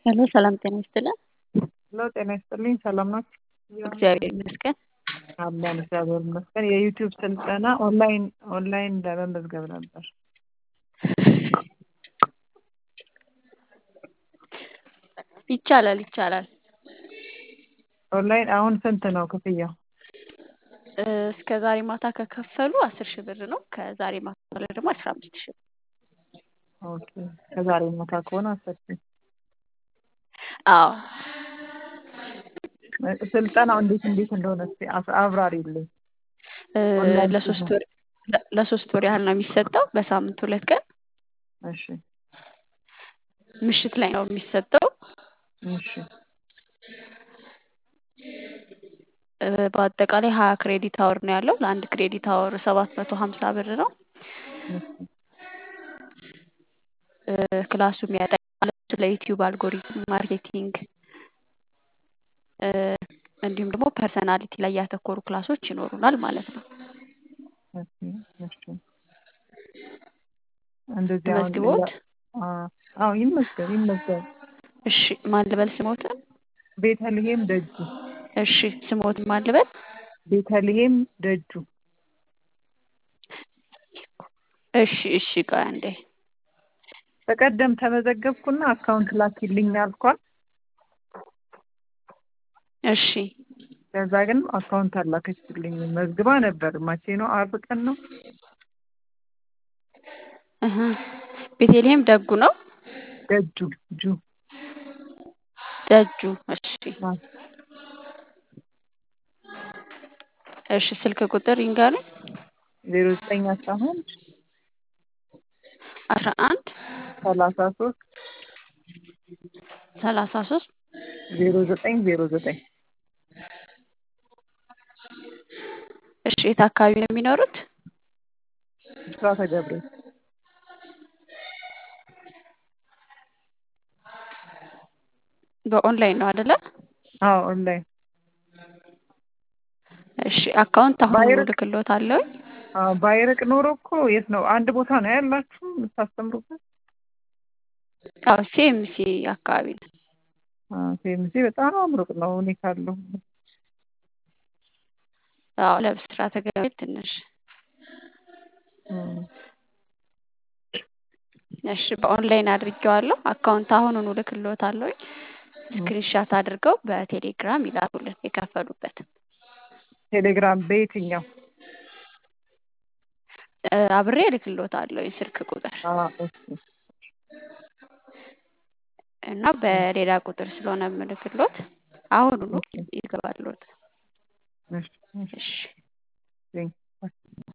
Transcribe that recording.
ሄሎ ሰላም ጤና ይስጥልን። ሄሎ ጤና ይስጥልኝ። ሰላም ናችሁ? እግዚአብሔር ይመስገን። አለን እግዚአብሔር ይመስገን። የዩቲዩብ ስልጠና ኦንላይን ኦንላይን ለመመዝገብ ነበር። ይቻላል ይቻላል። ኦንላይን አሁን ስንት ነው ክፍያው? እስከ ዛሬ ማታ ከከፈሉ አስር ሺህ ብር ነው። ከዛሬ ማታ በኋላ ደግሞ አስራ አምስት ሺህ ብር። ኦኬ ከዛሬ ማታ ከሆነ አስር ሺህ አዎ ስልጠናው እንዴት እንዴት እንደሆነ እስኪ አስ- አብራሪልኝ። እ፣ ኦንላይን ለሶስት ሲሆን ወር ለ- ለሶስት ወር ያህል ነው የሚሰጠው በሳምንት ሁለት ቀን እሺ ምሽት ላይ ነው የሚሰጠው። እሺ እ፣ በአጠቃላይ ሀያ ክሬዲት አወር ነው ያለው። ለአንድ ክሬዲት አወር ሰባት መቶ ሀምሳ ብር ነው። እሺ እ፣ ክላሱ የሚያጠቃልለው ስለ ዩቲዩብ አልጎሪዝም ማርኬቲንግ እ፣ እንዲሁም ደግሞ ፐርሰናሊቲ ላይ ያተኮሩ ክላሶች ይኖሩናል ማለት ነው። እሺ እሺ እንደዚህ አሁን ሌላ ተመዝግቦት አ- አዎ ይመዝገብ ይመዝገብ። እሺ ማን ልበል ስሞትን? ቤተልሔም ደጁ እሺ ስሞትን ማን ልበል? ቤተልሔም ደጁ እሺ እሺ ቆይ አንዴ በቀደም ተመዘገብኩና አካውንት ላኪልኝ አልኳት። እሺ ከዛ ግን አካውንት አላከችልኝ። መዝግባ ነበር። መቼ ነው? አርብ ቀን ነው። እህ ቤተልሔም ደጉ ነው ደጁ ጁ ደጁ። እሺ እሺ ስልክ ቁጥር ይንገሩኝ። ዜሮ ዘጠኝ አስራ አንድ አስራ አንድ ሰላሳ ሶስት ሰላሳ ሶስት ዜሮ ዘጠኝ ዜሮ ዘጠኝ እሺ የት አካባቢ ነው የሚኖሩት? ብስራተ ገብርኤል በኦንላይን ነው አይደለ? አዎ ኦንላይን እሺ አካውንት አሁን ባይርቅ ልክሎት አለውኝ። አዎ ባይርቅ ኖሮ እኮ የት ነው? አንድ ቦታ ነው ያላችሁ የምታስተምሩበት? አዎ ሲኤምሲ አካባቢ ነው። ሴምሲ በጣም ሩቅ ነው እኔ ካለሁ። አዎ ለብስራተ ገብርኤል ትንሽ እም፣ እሺ በኦንላይን አድርጌዋለሁ። አካውንት አሁኑኑ ልክሎታለሁኝ። እም። ስክሪንሻት አድርገው በቴሌግራም ይላኩልን የከፈሉበት። ቴሌግራም በየትኛው? እ፣ አብሬ እልክሎታለሁኝ ስልክ ቁጥር አዎ እሺ እና በሌላ ቁጥር ስለሆነ የምልክሎት አሁኑኑ እሺ ይገባሎት። እሺ እሺ እሺ ቴንክ